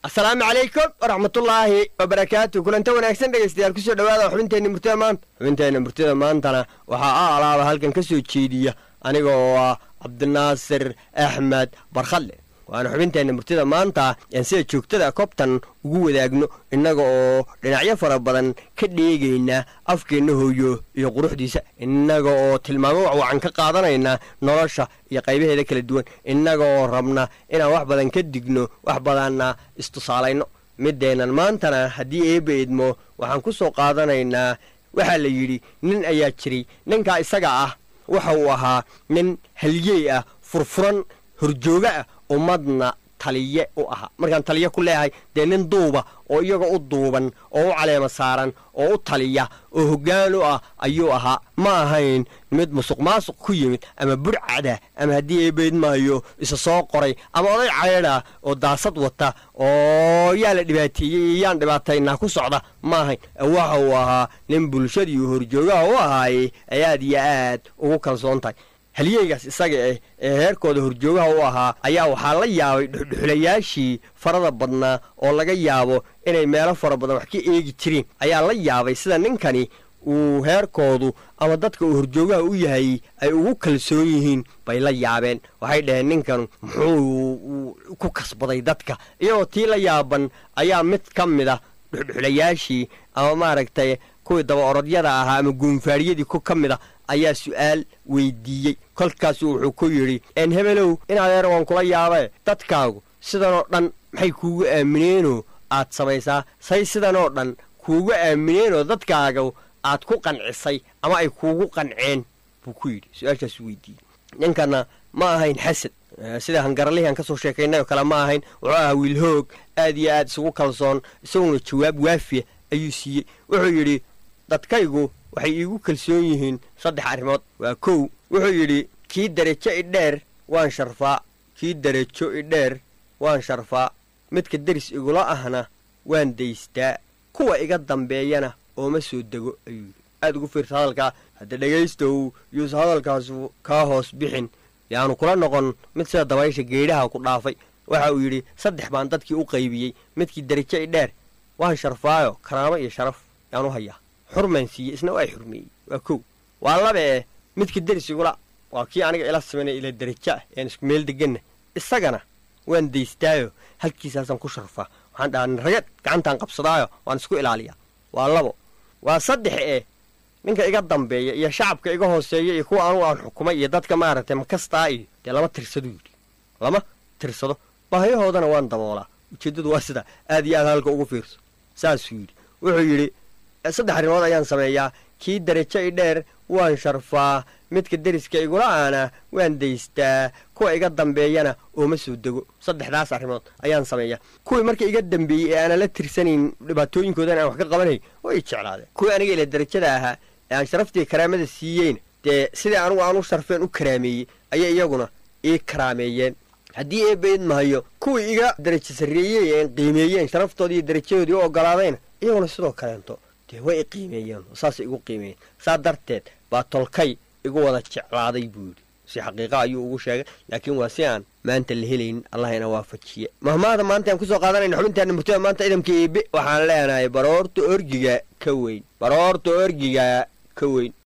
asalaamu calaykum waraxmatullaahi wabarakaatu kulanta wanaagsan dhegaystayaal kusoo dhawaada xubinteenna murtida maanta xubinteenna murtida maantana waxaa a alaaba halkan ka soo jeediya aniga oo ah cabdinaasir axmed barkhalle waana xubinteenna murtida maanta aan sida joogtada kobtan ugu wadaagno innaga oo dhinacyo fara badan ka dheegayna afkeenna hooyo iyo quruxdiisa innaga oo tilmaamo waxwacan ka qaadanayna nolosha iyo qaybaheeda kala duwan innaga oo rabna inaan wax badan ka digno wax badanna istusaalayno mideennan maantana haddii eebba idmo waxaan ku soo qaadanaynaa waxaa la yidhi nin ayaa jiray ninkaa isaga ah waxa uu ahaa nin halyeey ah furfuran horjooga ah ummadna taliye u ahaa markaan taliye ku leeyahay dee nin duuba oo iyaga u duuban oo u caleema saaran oo u taliya oo hoggaan u ah ayuu ahaa ma ahayn mid musuq maasuq ku yimid ama budhcada ama haddii eebeyd maayo isa soo qoray ama oday caydha oo daasad wata oo yaa la dhibaateeyey iyo yaan dhibaataynaa ku socda ma ahayn waxa uu ahaa nin bulshadii horjoogaha u ahaaye ay aad iyo aad ugu kalsoon tahay halyeygaas isaga ah ee heerkooda horjoogaha u ahaa ayaa waxaa la yaabay dhuxdhuxulayaashii farada badnaa oo laga yaabo inay meelo fara badan wax ka eegi jireen ayaa la yaabay sida ninkani uu heerkoodu ama dadka uu horjoogaha u yahay ay ugu kalsoon yihiin bay la yaabeen waxay dhaheen ninkan muxuu ku kasbaday dadka iyagoo tii la yaaban ayaa mid ka mid a dhuxdhuxulayaashii ama maaragtay kuwii daba orodyada ahaa ama guunfaadhiyadii ku ka mid a ayaa su'aal weydiiyey kolkaasu wuxuu ku yidhi en hebelow in adeer waan kula yaabee dadkaagu sidanoo dhan maxay kuugu aamineenoo aad samaysaa say sidanoo dhan kuugu aamineenoo dadkaaga aad ku qancisay ama ay kuugu qanceen buu ku yidhi su-aashaasu weydiiyey ninkana ma ahayn xasad sida hangaralihii aan ka soo sheekaynay oo kale ma ahayn wuxuu ahaa wiilhoog aad iyo aad isugu kalsoon isaguna jawaab waafiya ayuu siiyey wuxuu yidhi dadkaygu waxay iigu kalsoon yihiin saddex arrimood waa kow wuxuu yidhi kii derajo idheer waan sharfaa kii derajo idheer waan sharfaa midka deris igula ahna waan daystaa kuwa iga dambeeyana ooma soo dego ayuu yidhi aad ugu fiirta hadalkaa hadda dhegaystow yuuse hadalkaasu kaa hoos bixin yaanu kula noqon mid sida dabaysha geedhaha ku dhaafay waxa uu yidhi saddex baan dadkii u qaybiyey midkii derajo idheer waan sharfaayo karaamo iyo sharaf yaan u hayaa xurmaan siiye isna waa xurmeeyey waa kow waa laba eh midka deris igula waa kii aniga ila simanay ila derajo ah ean isku meel deganna isagana waan daystaayo halkiisaasaan ku sharfaa waxaan dhahaa ragad gacantaan qabsadaayo waan isku ilaaliyaa waa labo waa saddex eh ninka iga dambeeya iyo shacabka iga hooseeya iyo kuwa anugu aan xukumay iyo dadka maaragtay makastaa iyo dee lama tirsado yidhi lama tirsado baahiyahoodana waan daboolaa ujeeddadu waa sidaa aad iyo aad halka ugu fiirso saasuu yidhi wuxuu yidhi saddex arrimood ayaan sameeyaa kii derajo idheer waan sharfaa midka deriska igula aana waan daystaa kuwa iga dambeeyana ooma soo dego saddexdaas arrimood ayaan sameeyaa kuwii marka iga dambeeyey ee aanan la tirsanayn dhibaatooyinkoodan aan wax ka qabanayn way jeclaadeen kuwii aniga ila derajada ahaa ee aan sharaftii karaamada siiyeyna dee sidai anugu aan u sharfeen u karaameeyey ayay iyaguna ii karaameeyeen haddii eebbaid mahayo kuwii iga derajo sarreeyey een qiimeeyeen sharaftoodii iyo derajadoodii u ogolaadayna iyaguna sidoo kaleento dee way i qiimeeyeen saasay igu qiimeeyeen saa darteed baa tolkay igu wada jeclaaday buu yidhi si xaqiiqa ayuu ugu sheegay laakiin waa si aan maanta la helaynin allah ina waafajiye mahmaada maanta aan kusoo qaadanayna xubintaana murtada maanta idamka eebe waxaan leenahay baroorta orgiga ka weyn baroorta orgiga ka weyn